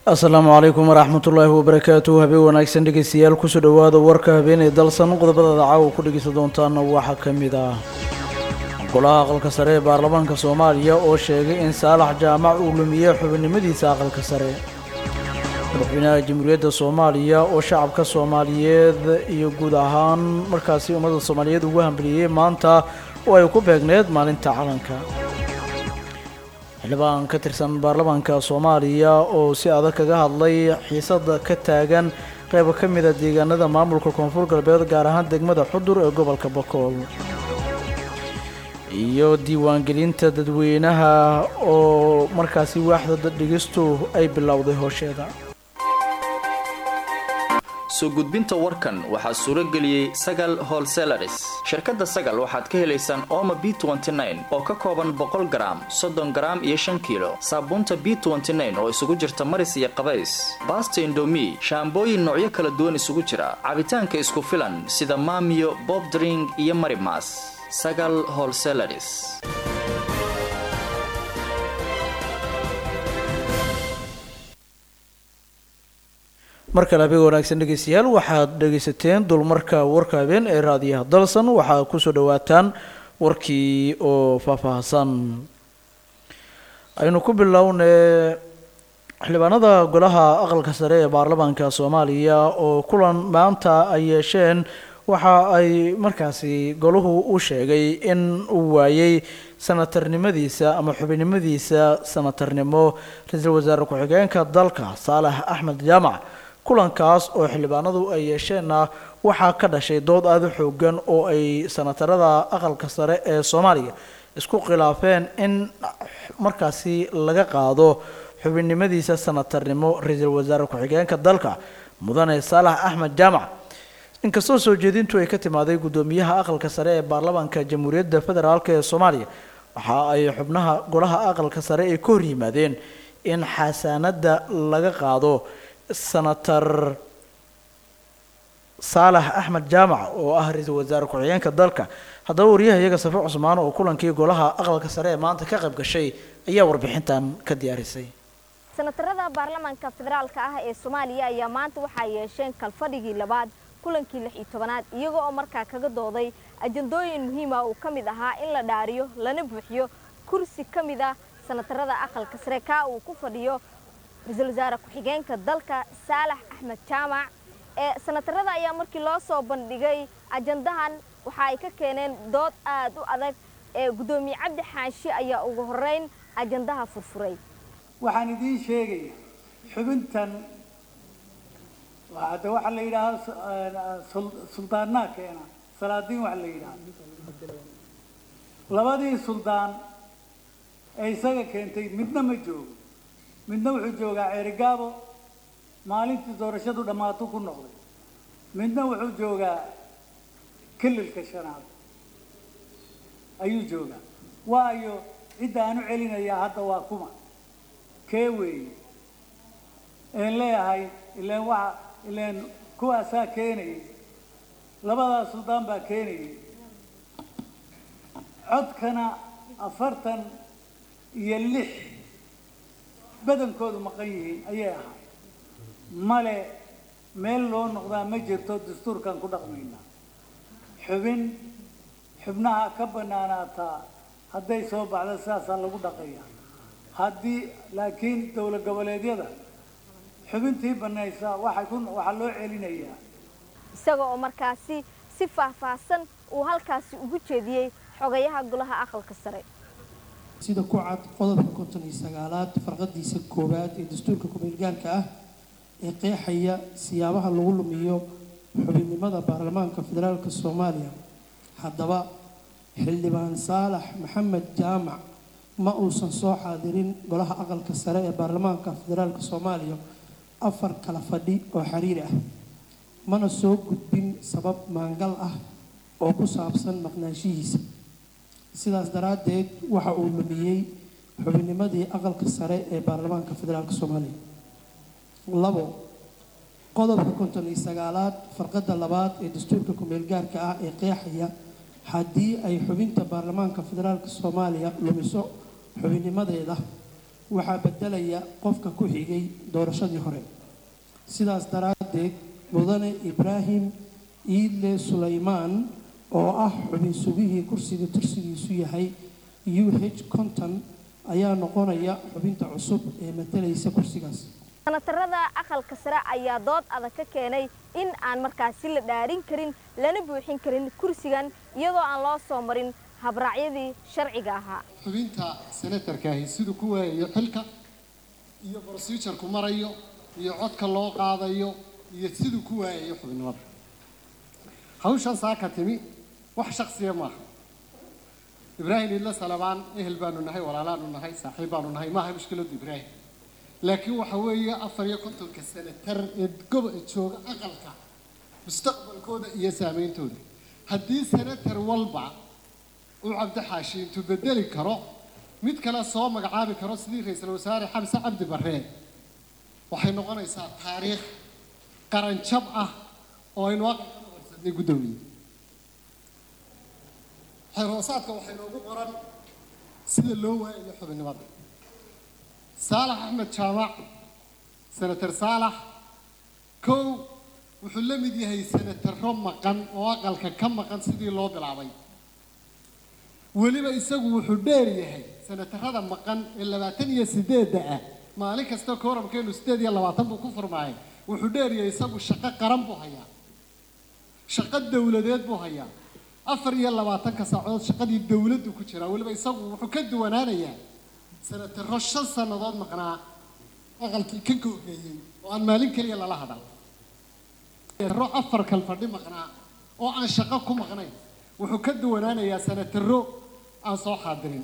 asalaamu calaykum waraxmat ullaahi wabarakaatuh habeen wanaagsan dhegeystayaal kusoo dhowaada warka habeenay dalsan qodobadada caawa ku dhegeysan doontaana waxaa ka mid ah golaha aqalka sare ee baarlamaanka soomaaliya oo sheegay in saalax jaamac uu lumiyey xubinimadiisa aqalka sare madaxweynaha jamhuuriyadda soomaaliya oo shacabka soomaaliyeed iyo guud ahaan markaasi ummadda soomaaliyeed ugu hambaliyey maanta oo ay ku beegneed maalinta calanka xildhibaan ka tirsan baarlamaanka soomaaliya oo si adag kaga hadlay xiisada ka taagan qayba ka mida deegaanada maamulka koonfur galbeed gaar ahaan degmada xudur ee gobolka bakool iyo diiwaangelinta dadweynaha oo markaasi waaxda dhigistu ay bilowday hoosheeda soo gudbinta warkan waxaa suuro geliyey sagal holselaris shirkadda sagal waxaad ka helaysaan ooma b oo ka kooban boqol garaam soddon garaam iyo shan kiilo saabuunta b oo isugu jirta maris iyo qabays baasta indomi shaambooyin noocyo kala duwan isugu jira cabitaanka isku filan sida maamiyo bobdring iyo marimas sagal holselaris mar kale habeen wanaagsan dhegeystayaal waxaad dhegeysateen dulmarka warka habeen ee raadiyaha dalsan waxaa kusoo dhawaataan warkii oo faahfaahsan aynu ku bilownay xildhibaanada golaha aqalka sare ee baarlamaanka soomaaliya oo kulan maanta ay yeesheen waxa ay markaasi golahu u sheegay in uu waayey sanatarnimadiisa ama xubinimadiisa sanatarnimo ra-iisul wasaare ku-xigeenka dalka saalax axmed jaamac kulankaas oo xildhibaanadu ay yeesheenna waxaa ka dhashay dood aada u xoogan oo ay sanatarada aqalka sare ee soomaaliya isku khilaafeen in markaasi laga qaado xubinnimadiisa sanatarnimo ra-iisul wasaare ku-xigeenka dalka mudane saalax axmed jaamac inkastoo soo jeedintu ay ka timaaday guddoomiyaha aqalka sare ee baarlamaanka jamhuuriyadda federaalk ee soomaaliya waxa ay xubnaha golaha aqalka sare ay ka hor yimaadeen in xasaanadda laga qaado senator saalax axmed jaamac oo ah ra-iisul wasaare ku-xigeenka dalka haddaba wariyaha iyaga safe cusmaan oo kulankii golaha aqalka sare ee maanta ka qayb gashay ayaa warbixintan ka diyaarisay senatarada baarlamaanka federaalka ah ee soomaaliya ayaa maanta waxaa yeesheen kalfadhigii labaad kulankii lix iyo tobanaad iyaga oo markaa kaga dooday ajandooyin muhiima uu ka mid ahaa in la dhaariyo lana buuxiyo kursi ka mid ah senatarada aqalka sare kaa uu ku fadhiyo ra-iisul wasaare ku-xigeenka dalka saalax axmed jaamac ee senatarada ayaa markii loo soo bandhigay ajandahan waxa ay ka keeneen dood aad u adag ee guddoomiye cabdi xaashi ayaa ugu horeyn ajandaha furfuray waxaan idiin sheegaya xubintan hadda waxaa la yidhaahaa suldaannaa keena salaadiin waxa la yidhaha labadii suldaan ee isaga keentay midna ma joogo midna wuxuu joogaa ceerigaabo maalintii doorashadu dhammaato ku noqday midna wuxuu joogaa kililka shanaad ayuu joogaa waayo cidda aan u celinayaa hadda waa kuma kee weeye een leeyahay ilaan waxa ilaan kuwaasaa keenayay labadaas suldaan baa keenayay codkana afartan iyo lix badankoodu maqan yihiin ayay ahayd male meel loo noqdaa ma jirto dastuurkan ku dhaqmaynaa xubin xubnaha ka bannaanaataa hadday soo baxdo sidaasaa lagu dhaqaya haddii laakiin dowlad goboleedyada xubintii bannaysa waxay ku waxaa loo celinayaa isaga oo markaasi si faahfaahsan uu halkaasi ugu jeediyey xogayaha golaha aqalka sare sida ku cad qodobka konton iyo sagaalaad farqadiisa koowaad ee dastuurka ku-meelgaarka ah ee qeexaya siyaabaha lagu lumiyo xubinnimada baarlamaanka federaalka soomaaliya haddaba xildhibaan saalax maxamed jaamac ma uusan soo xaadirin golaha aqalka sare ee baarlamaanka federaalka soomaaliya afar kala fadhi oo xiriir ah mana soo gudbin sabab maangal ah oo ku saabsan maqnaanshihiisa sidaas daraaddeed waxa uu lumiyey xubinnimadii aqalka sare ee baarlamaanka federaalka soomaaliya labo qodobka konton iyo sagaalaad farqadda labaad ee dastuurka ku-meelgaarka ah ee qeexaya haddii ay xubinta baarlamaanka federaalka soomaaliya lumiso xubinnimadeeda waxaa beddelaya qofka ku xigay doorashadii hore sidaas daraaddeed mudane ibraahim iidle sulaymaan oo ah xubin sugihii kursiga tursigiisu yahay u h conton ayaa noqonaya xubinta cusub ee matalaysa kursigaas sanatarada aqalka sare ayaa dood adag ka keenay in aan markaasi la dhaarin karin lana buuxin karin kursigan iyadoo aan loo soo marin habraacyadii sharciga ahaa xubinta senatarkaahi siduu ku waayayo xilka iyo procedureku marayo iyo codka loo qaadayo iyo siduu ku waayayo xubinnimada hawshan saaka timi wax shaksiya maaha ibraahim idla salabaan ehel baanu nahay walaalaanu nahay saaxiib baanu nahay maaha mushkiladu ibraahim laakiin waxa weeye afar iyo kontonka senatar ee gobo jooga aqalka mustaqbalkooda iyo saameyntooda haddii senatar walba uu cabdixaashi intuu bedeli karo mid kale soo magacaabi karo sidii ra-iisul wasaare xamse cabdi barreen waxay noqonaysaa taariikh qaranjab ah oo aynu aqalka u horsadnay guddoomiye xeerhoosaadka waxay noogu qoran sida loo waayayo xubinnimada saalax axmed jaamac senatar saalax kow wuxuu la mid yahay senataro maqan oo aqalka ka maqan sidii loo bilaabay weliba isagu wuxuu dheer yahay senatarada maqan ee labaatan iyo sideedda ah maalin kasta kooramkeenu sideed iyo labaatan buu ku furmaayay wuxuu dheer yahay isagu shaqo qaran buu hayaa shaqo dowladeed buu hayaa afar iyo labaatanka saacadood shaqadii dowladdu ku jiraa weliba isagu wuxuu ka duwanaanayaa senataro shan sannadood maqnaa aqalkii ka googeeyey oo aan maalin keliya lala hadal senataro afar kal fadhi maqnaa oo aan shaqo ku maqnayn wuxuu ka duwanaanayaa senataro aan soo xaadirin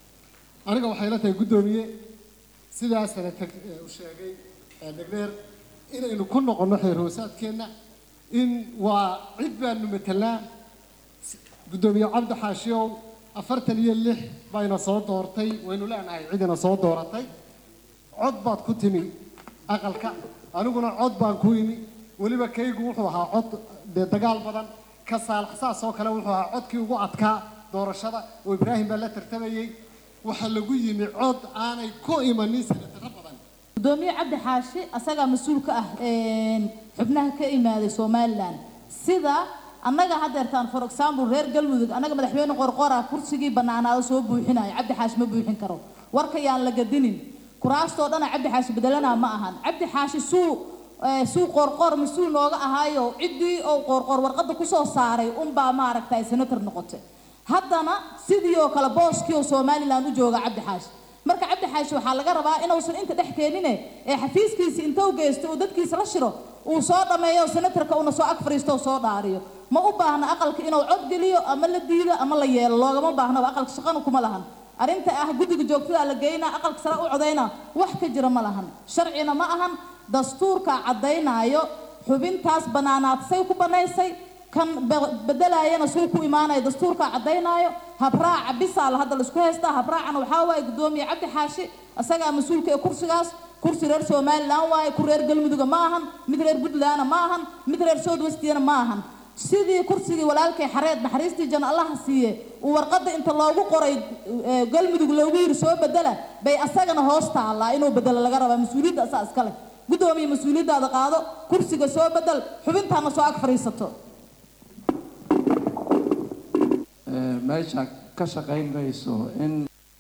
aniga waxay la tahay guddoomiye sidaa senatar u sheegay dhegdheer inaynu ku noqonno xeer hoosaadkeenna in waa cid baanu matelnaa guddoomiye cabdi xaashiyow afartan iyo lix bayna soo doortay waynu leenahay cidina soo dooratay cod baad ku timi aqalka aniguna cod baan ku imi weliba kaygu wuxuu ahaa cod dee dagaal badan ka saalax saas oo kale wuxuu ahaa codkii ugu adkaa doorashada oo ibraahim baa la tartamayey waxaa lagu yimi cod aanay ku imanin senataro badan gudoomiye cabdi xaashi asagaa mas-uul ka ah xubnaha ka imaaday somalilan sida annaga haddeertaan for example reer galmudug annaga madaxweyne qorqora kursigii bannaanaado soo buuxinayo cabdi xaashi ma buuxin karo warka yaan la gadinin kuraastoo dhana cabdi xaashi bedelanaa ma ahan cabdi xaashi suu suu qorqor mas-uul nooga ahaayo ciddii oo qorqor warqadda kusoo saaray unbaa maaragtay senator noqotay haddana sidii oo kale booskii oo somalilan u jooga cabdi xaashi marka cabdi xaashi waxaa laga rabaa inuusan inta dhex keenine ee xafiiskiisi intuu geysto uu dadkiisa la shiro uu soo dhammeeyo senatarka uuna soo ag fariisto oo soo dhaariyo ma u baahna aqalka inuu cod geliyo ama la diido ama la yeelo loogama baahnaba aqalka shaqana kuma lahan arrinta ah guddiga joogtada la geynaa aqalka sare u codayna wax ka jira ma lahan sharcina ma ahan dastuurka caddaynaayo xubintaas bannaanaad say ku bannaysay kan bedelaayana suu ku imaanaya dastuurka caddaynaayo habraaca bisaal hadda laisku haystaa habraacana waxaa waaye guddoomiye cabdi xaashi isagaa mas-uulka ee kursigaas kursi reer somalilan waaye ku reer galmuduga ma ahan mid reer puntlandna ma ahan mid reer south westiyana ma ahan sidii kursigii walaalkay xareed naxariistii jan allaha siiye uu warqadda inta loogu qoray galmudug loogu yiri soo bedela bay asagana hoos taallaa inuu bedelo laga rabaa mas-uuliyadda asaa iska leh guddoomiye mas-uuliyaddaada qaado kursiga soo bedel xubintaana soo ag fadhiisato meesha ka shaqaynayso in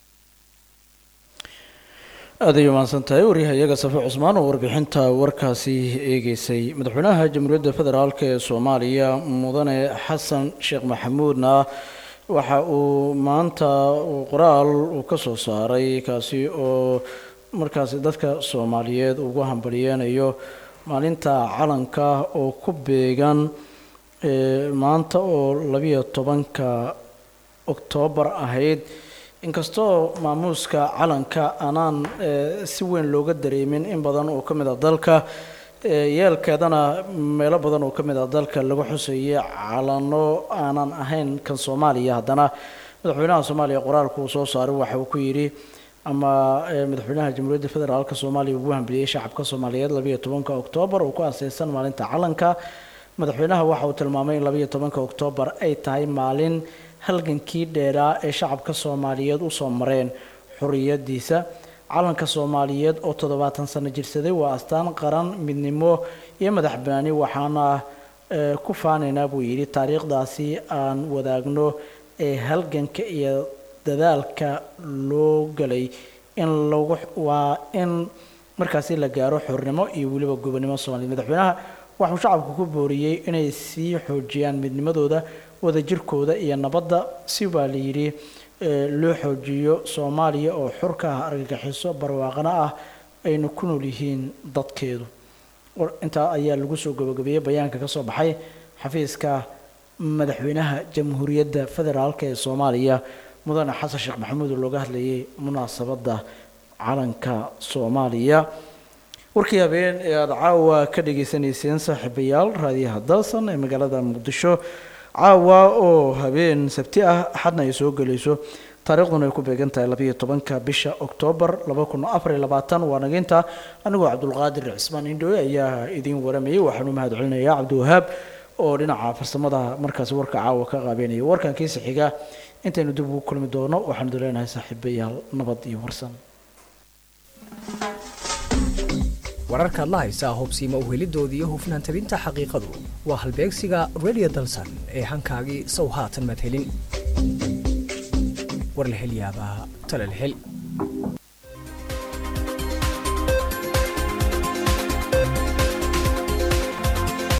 aada ay umahadsan tahay waryahayaga safe cusmaan oo warbixinta warkaasi eegeysay madaxweynaha jamhuuriyadda federaalk ee soomaaliya mudane xasan sheekh maxamuudna waxa uu maanta qoraal uu ka soo saaray kaasi oo markaasi dadka soomaaliyeed ugu hambaliyeenayo maalinta calanka oo ku beegan maanta oo labiyo tobanka oktoobar ahayd inkastoo maamuuska calanka aanaan si weyn looga dareemin in badan oo ka mid a dalka yeelkeedana meelo badan oo ka mid a dalka lagu xuseeyay calano aanan ahayn kan soomaaliya haddana madaxweynaha soomaaliya qoraalku uu soo saaray waxa uu ku yidhi ama madaxweynaha jamhuuriyadda federaalk soomaaliya ugu hambeliyey shacabka soomaaliyeed labiyo tobanka oktoobar oo ku aseysan maalinta calanka madaxweynaha waxa uu tilmaamay in labiyo tobanka oktoobar ay tahay maalin halgankii dheeraa ee shacabka soomaaliyeed usoo mareen xoriyadiisa calanka soomaaliyeed oo toddobaatan sano jirsaday waa astaan qaran midnimo iyo madax banaani waxaana ku faanaynaa buu yidhi taariikhdaasi aan wadaagno ee halganka iyo dadaalka loo galay in lagu waa in markaasi la gaaro xornimo iyo weliba gobonimo soomaaliya madaxweynaha waxuu shacabku ku booriyey inay sii xoojiyaan midnimadooda wadajirkooda iyo nabadda si baa la yidhi loo xoojiyo soomaaliya oo xurka ah argagixiso barwaaqana ah ayna ku nool yihiin dadkeedu intaa ayaa lagu soo gabagabeeyey bayaanka ka soo baxay xafiiska madaxweynaha jamhuuriyadda federaalk ee soomaaliya mudane xasan sheekh maxamuud oo looga hadlayay munaasabadda calanka soomaaliya warkii habeen ee aada caawa ka dhagaysanayseen saaxiibayaal raadiyaha dalsan ee magaalada muqdisho caawa oo habeen sabti ah axadna ay soo gelayso taariikhduna ay ku beegan tahay labayo tobanka bisha oktoobar laba kun afar iyo labaatan waa naginta anigoo cabdulqaadir cismaan indhooy ayaa idiin waramayay waxaanu mahad celinayaa cabdiwahaab oo dhinaca farsamada markaasi warka caawa ka qaabeynaya warkan kiisa xiga intaynu dib ugu kulmi doono waxaanu duleenahay saaxiibayaal nabad iyo warsan wararkaad la haysaa hubsiima uhelidoodii iyo hufnaan tabinta xaqiiqadu waa halbeegsiga radio dalsan ee hankaagii sow haatan madhelin warlahelyaabaha talalhel